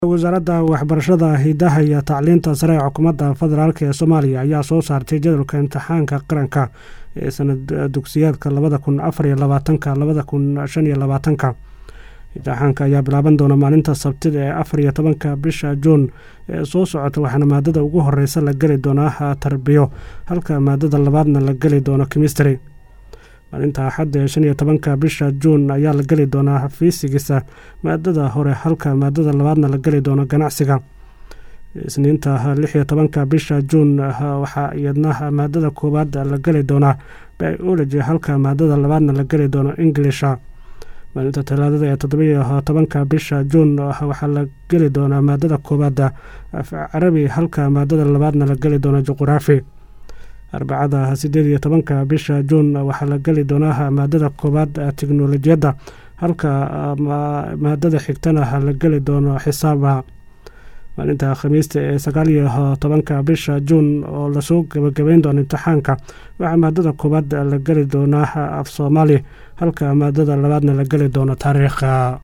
wasaaradda waxbarashada hidaha iyo tacliinta sare ee xukuumadda federaalk ee soomaaliya ayaa soo saartay jadwalka imtixaanka qaranka ee sanad dugsiyaadka labada kun afar iyo labaatanka labada kun shan iyo labaatanka imtixaanka ayaa bilaaban doona maalinta sabtida ee afar iyo tobanka bisha juun ee soo socota waxaana maadada ugu horeysa la geli doonaa tarbiyo halka maadada labaadna la geli doono kimistry maalinta axadda ee shan iyo tobanka bisha juun ayaa la geli doonaa fiisigisa maadada hore halka maadada labaadna la geli doono ganacsiga isniinta lix iyo tobanka bisha juun waxaa iyadna maadada koowaad la geli doonaa biology halka maadada labaadna la geli doono inglisha maalinta talaadada ee toddobiyo tobanka bisha juun waxaa la geli doonaa maadada koowaad af carabi halka maadada labaadna la geli doono juquraafi arbacada sideed iyo tobanka bisha juun waxaa la geli doonaa maadada koowaad teknolojiyadda halka maadada xigtana la geli doono xisaaba maalinta khamiista ee sagaal iyo tobanka bisha juun oo lasoo gabagabeyn doono imtixaanka waxaa maadada koowaad la geli doonaa af soomaali halka maadada labaadna la geli doono taariikha